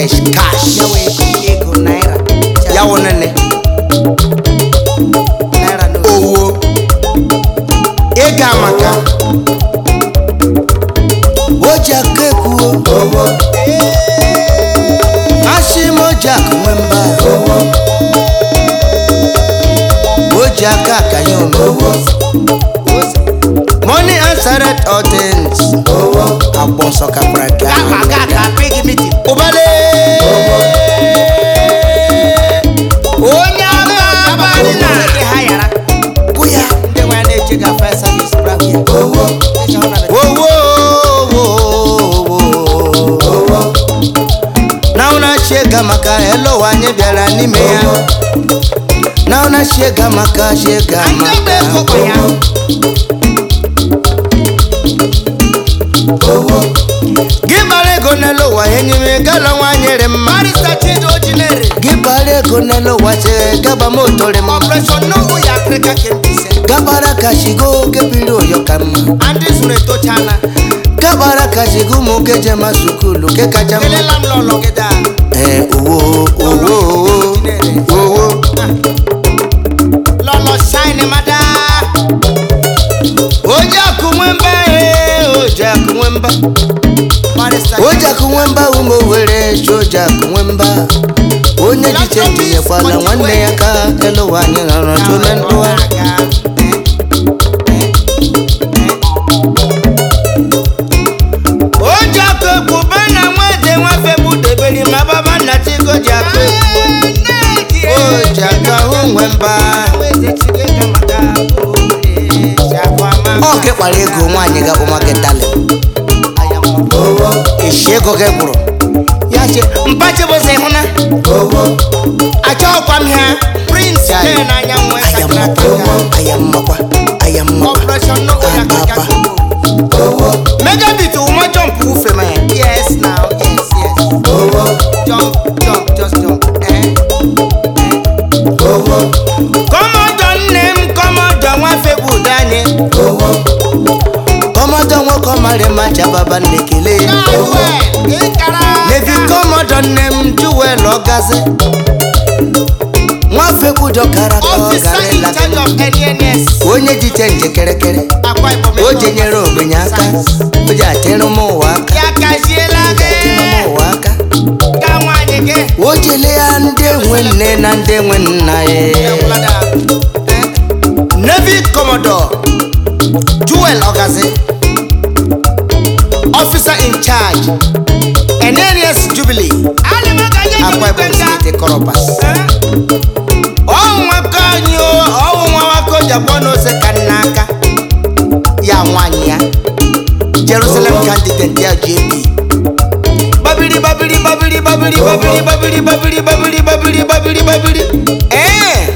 english cash yawa ego ego naira ya wụ nene naira no owo ego amaka o ji aka ekwuo owo asị m o ji akụ nwe mba o ji aka akanye ome money answered all things agbọ nsọ kapara aka ga ga ga big meeting ụbale onye ama abalị na ndị ha yara bụ ya ndị nwa na-eche ga fire service bravo ya Eji hụ na be- Wowo, na una shega maka elo wanye bịara n'ime ya na una shega maka shega Anyị bụ ego kwa ya maka gị bara ego n'elu ụwa enyime gala nwanyere mma barista chido ojinere gị bara ego n'elu ụwa che gaba motore m operation no ya africa kembise gabara ka shigo gebiri oyo ka mma ndị zuru etochana gabara ka shigo ụmụ gejema sukulu ke kacha mma kelela m lọlọ gị daa ee owo owo owo owo lọlọ shine mada oji akụ nwemba ee oji akụ nwemba barista oji akụ nwemba ụmụ were chi oji akụ nwemba onye jiche ntinyekwala nwanne ya ka elu ụwa anyị nọrọ tụle ndụwa oji akụ ekwu be na nwede nwafe bụ debere ma baba nna chigo ji akụ ekwu oji akụ ahụ nwemba ọ nke kpara ego nwaanyị ga ụmaketali eshi ego gị gwụrụ ya che mpachi bụzi hụna achọghịkwa m ha prince Ya, ke n'anya nwe aya mmakwa aya mmakwa aya mmakwa operation no ya Ababa. megabit ụma jọmpụ wufe ma ya yes now yes yes jump jump just jump eh kọmọdọ nne m kọmọdọ nwafe bụ udo anyị kọmọdọ nwoke ọmarị ma chababa nnekele nevi kọmọdọ nne m juwel ọgazi nwafe kwudo kara ka ọ officer gara in ịla charge of NNS onye jiche nje kerekere akwa ibom o ji nyere ogbenye aka o ji atịrụ m ụwa aka ya kaziela atịrụ m gị ụwa aka ka nwaanyị gị o jele ya ndị nwe nne na ndị nwe nna ya Ewulada. Eh, navy commodore joel ogazi officer in charge nns jubilee ana m aga nye gị akwa ibom ikpe nga. steeti koropas Eh, ọnwaka anyị o ọwụ nwa nwaka ji abụọ na ose ka nna aka ya nwanyị ya jerusalem candidate ya jp babiri babiri babiri babiri babiri babiri babiri babiri babiri babiri babiri ee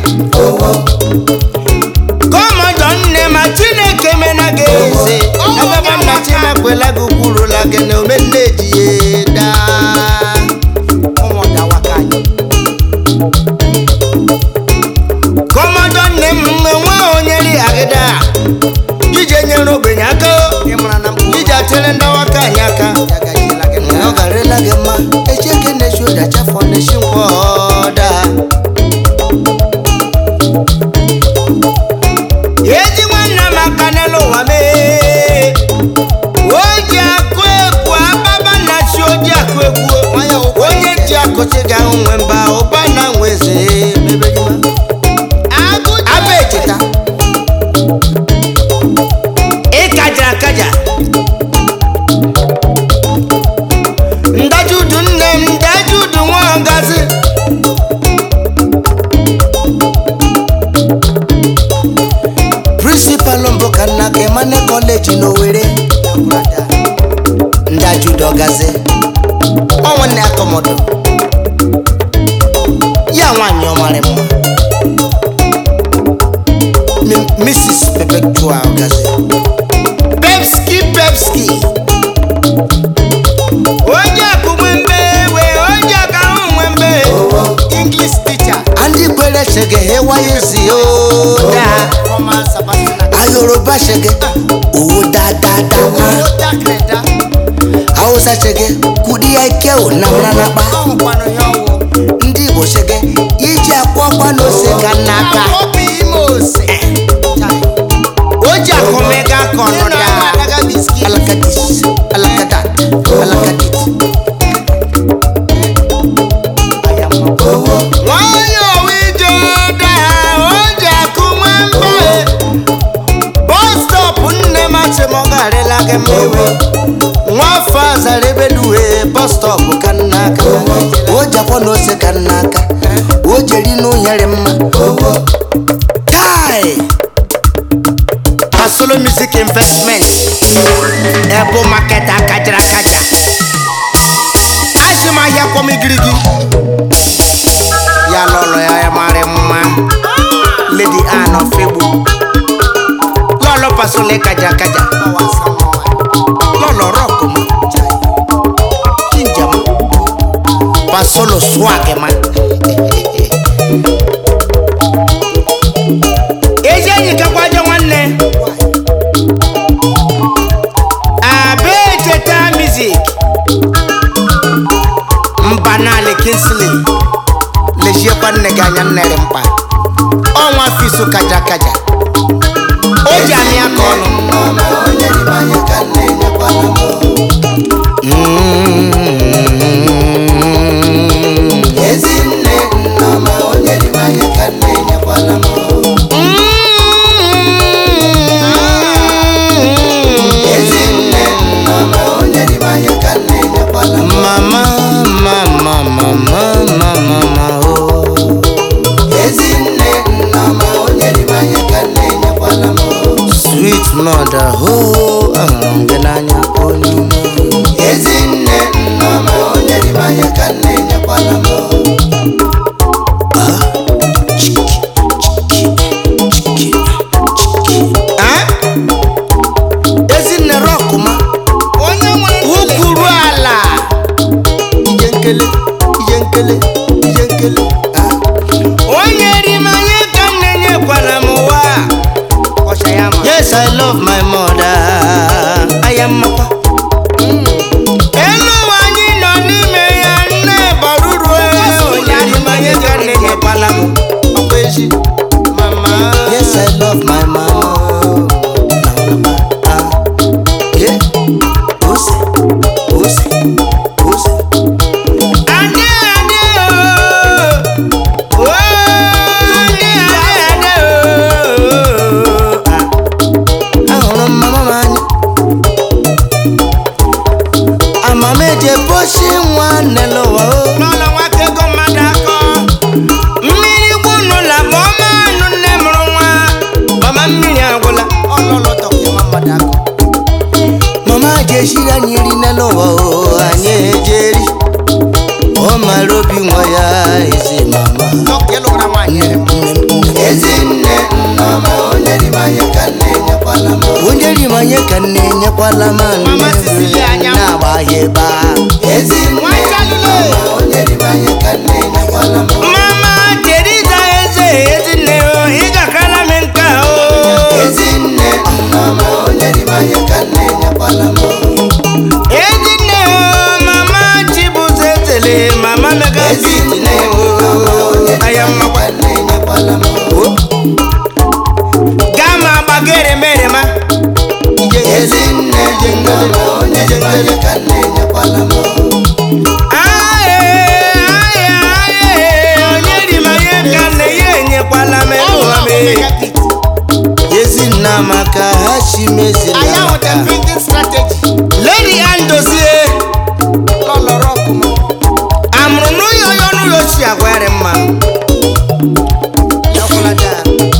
kọmọdọ nne ma chineke mena gị eze ababa nna chimekwela gị kwurula gị na omenne ji ya daa ụmụ dawaka anyị. kọmọdọ nne m nwe onye ri agịda ije nyere ogbenye aka Ị mara na mkpụrụ ije atịrị ndawaka anyị aka ya gajiela gị ọ na- garịla gị mma echeke na-echi ụda chafọ na-echi nkwọda eji nwanne m aka n'elu ụwa mee o ji akụ egwu ababa na chi oji akụ egwu onye ji akụchi ga ahụ nwe mba ụba na nwe eze mebejima Agụje. aba echeta ịkaja akaja ndajudu nne m ndajudu nwa ngazi prịnsịpalụ mbụ ka nna ka emane kọleji n'owere Ewulada. ndajudu ọgazi ọnwanne akọmọdụ ya nwaanyị ọmarị mma M- mrs perpetua ọgazi pepski pepski onye akụmwembe we onye aka ahụ nwembe English teacher. ndị kwere chege hewaye zi oda Former Sebastian Akande. ayoroba chege owó dáadáa Owó dákẹ̀dá. hausa chege kudi ya ike o na mara n'akpa ọhụkwanụ ya ọwụ ndị igbo sege iji akwa ọkwa na ose ka n'aka ọbụ ime ose o ji akọmega ka Ndị ọnọdụ na-ama adaga biskit alakadis alakadat alakadit nwanyị owe ije ụda o ji akụ nwamba bọstọpụ nne m asị m ọ garịla gị mmewe nwafọ azara ebeluwe bọstọpụ ka n'aka o ji akwa na ose ka n'aka o jeri n'ụnyere mma tai Pasolo Music Investment Ebo Market akajara akaja Asị m ahịa kwọmigirigi ya lọlọ ya ya mara mma Lady Anne of Egbu lọlọ Pasolo kaja akaja lọlọ rock ma jinja ma Pasolo swag ma ezi enyi kakwajo nwanne abe cheta music mbanali kinsley lejiekwa nne gị anya nnere mkpa ọnwa fisu kaja kaja o ji amị aka ọnụ mama mama mama mama oh. sweet mother oh ahụrụ m gị n'anya onye ume Ah? ezinne rọkụma onye nwere ukwuru ala ije nkele ije nkele ije nkele Ah? onye rimanye ka nne nyekwara m ụwa ọcha ya ma yes i love my mother aya mmakwa elu ụwa anyị nọ n'ime ya nne baruru onye rimanye ka nne nyekwara m ọkwa ezi mama yes i love my mama Ah. Yeah. Ose, ose, ose. Ade, ade, oh. Oh, ade, ade, ade, oh. Ah. Ahụrụ m mama m anya. Amama eji ebochi nwa n'ụwa o. n'ụlọ nwata ego mmadụ akọ mmiri gwunu la ma ọma anụ nne mụrụ nwa mama mmiri agwụla ọlụlụ dọkịta mmadụ akọ mama ji esiri anyị nri n'elu ụwa o anyị ejeri ọ mara obi nwa ya ezi mama dọkịta ịlụra nwaanyị ere m ezinne onye rimanye ka nne nyekwala m anụ Mama sisili anya m. na-agba ya ebe a nwanyị alụle mama teriza eze ezinne o ị gakala m nka o ezinne o mama chibuzo ezele mama mega ezinne o aya mmakwa gama gbagere mere ma aye aye aye onye rimanye ka nne ya enyekwala m ụwa m ezinna maka ha chi mezina anya maka nweta printing strategy lady andozie lọlọrọ ọkụma amụrụ n'ụlọ onye ọnụ ụlọ ochie agwara mma yakwalada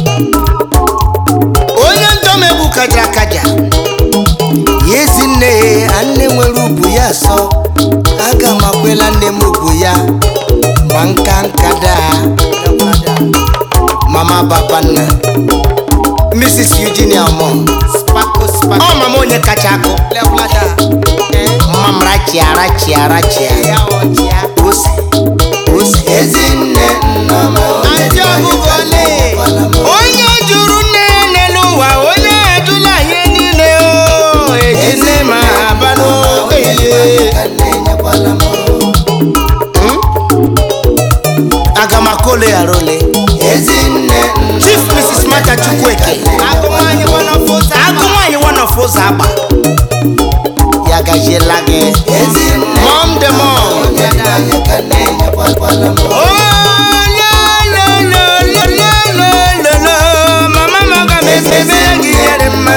onye ndomegbu kaja kaja ya ezinne ya nne nwere ubu ya sọ aga m akwela nne m ubu ya ma nka nka daa yakwalada mama babanna mrs eugenia ọmọ spako spako ọ mama onye kacha akụ yakwalada mma m rachia rachia rachia ya ọchịa ose ose ezinne ndị ọgụgụ ole onye jụrụ nne ya n'elu ụwa onye ajụla ihe niile o ejine ma aba n'okenye agụ nwaanyị wọnọfụ ụzọ agba ya gajiela gị mọm de mọm mama m aga m emebe gị ihere mma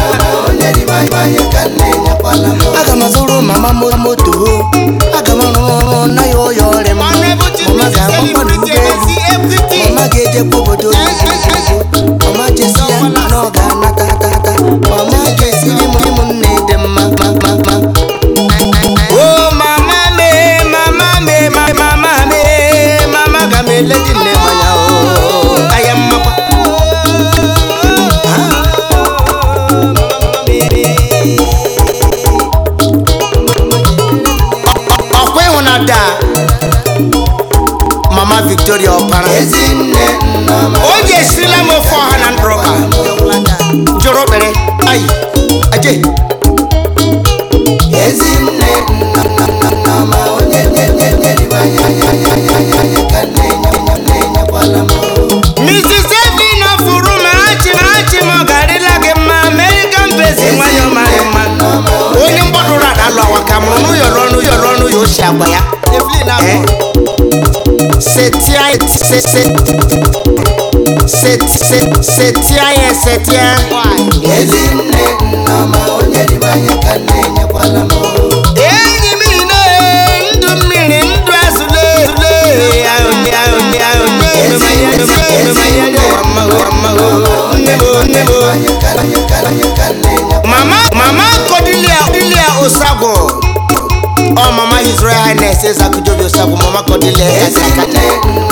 aga m azụrụ mama m moto aga m arụ ọrụ na ya ọya ọrịa mma mama ga-agbakwa n'ụgbọelu mama ga-ejekwa obodo oyibo mama jesi ya na ọ ga-anata tata mama ga-esiri m ụmụnne dị mma ma ma ma o mama me mama me ma- mama me mama ga m ele dị nne manya o aya mmakwa ọkwa ịhụ na daa mama victoria ọkpara o ji esirila m ofe ọha na ndụrụka jụrụ kpere ayi aje mrs evin furu ma achị ma achị ma ọ garịla gị mma american besi nwanyị ọmarị mma onye mgbọdụrụ ada alụ awa ka mụrụ n'ụyọrọ ọnụ yọrọ ọnụ ya ochie agwa ya Eh? setia se- se- set- set- setia ya setia enyi m ine ndụ mmiri ndụ azụle zule ahụnye ahụnye ahụnye ememanya ememanya dị ụwa mma ụwa mma o. nne m o, nne m o. mama mama kodilia kodilia osagwo ọ mama his royal highness ezakujobi osagwo mama kodilia kakakata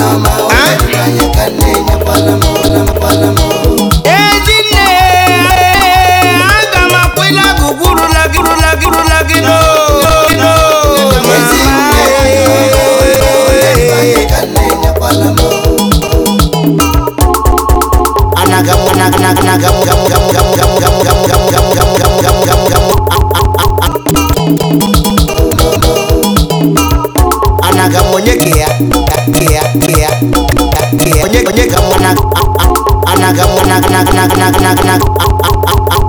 ezinne aga m akwụla gị gwurula gị gwurula gị gwurula gị no no anaga m anaga anaga anaga m gam gam gam gam gam gam gam gam gam gam gam gam gam anaga m onye ke ya ke ya ke ya ke ya onye onye ka m anaga anaga m anaga anaga anaga anaga anaga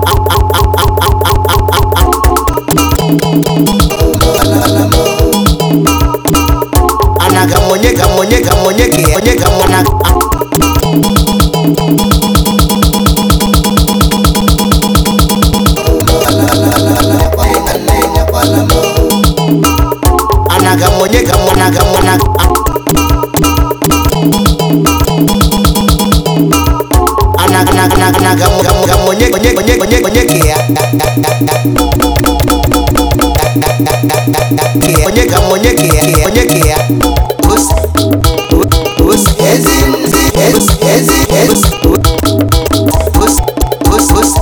anaga m onye ka m onye ka m onye ke ya onye ka m anaga anaga m onye ka m anaga m anaga anaga anaga anaga anaga m gam gam onye onye onye onye onye ke ya ke ya onye ka m onye ke ya ke ya onye ke ya ose ose ezi ezi ezi ezi ose ose ose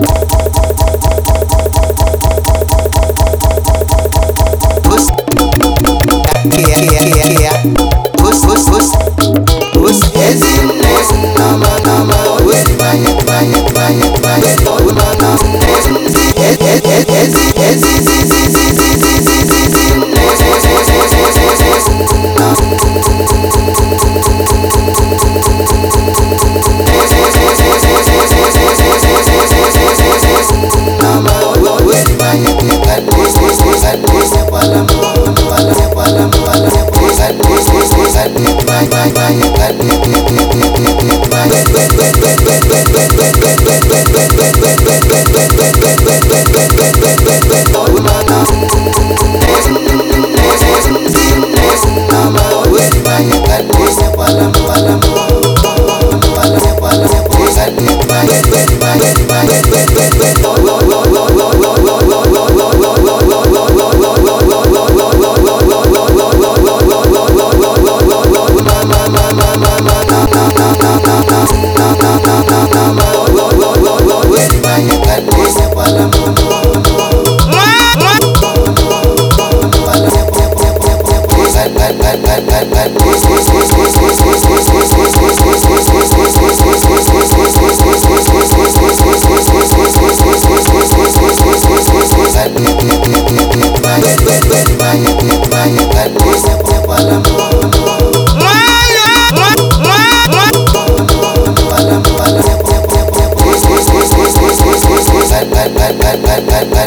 ose Kia, kia, kia, kia. Us, us, us. Us. Ezi nne. Nama, nama. Us. Manye, manye, manye, manye. Umana. Ezi, ezi, ezi, ezi, ezi, ezi, ezi, ezi, ezi, ezi, ezi, nne. Ezi, ezi, ezi, ezi, ezi, ezi. Nama, us. Manye, manye, us, us, us. Us. Kwala, kwala, kwala, kwala, kwala. Us, us, us, us. Manye, manye, manye, manye, manye.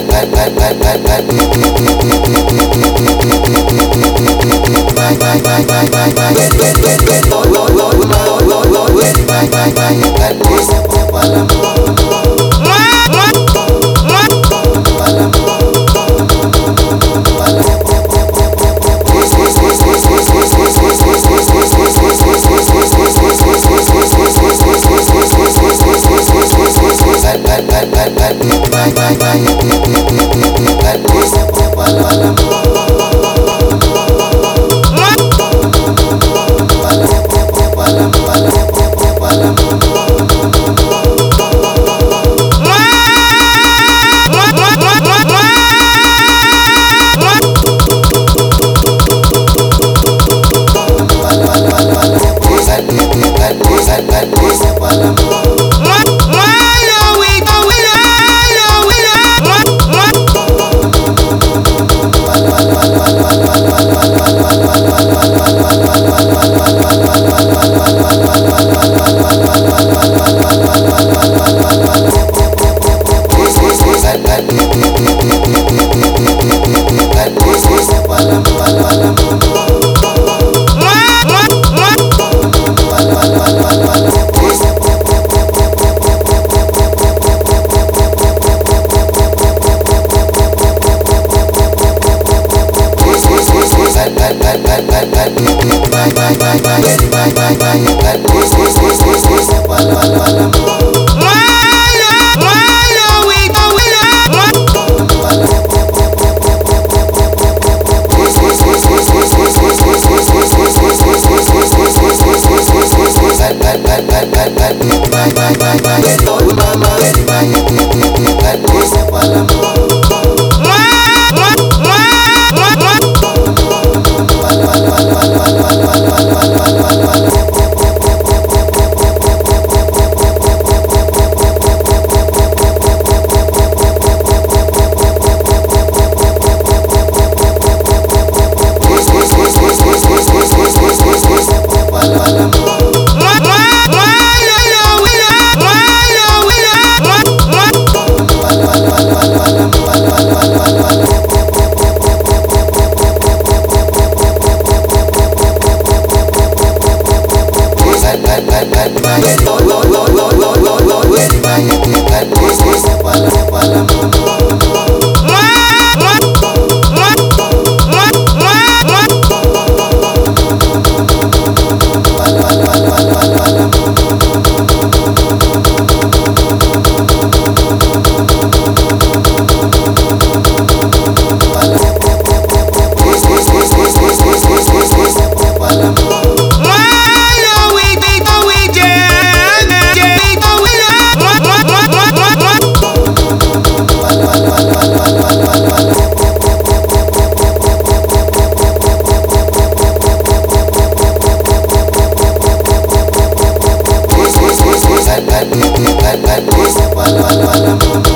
Wala, wala, wala.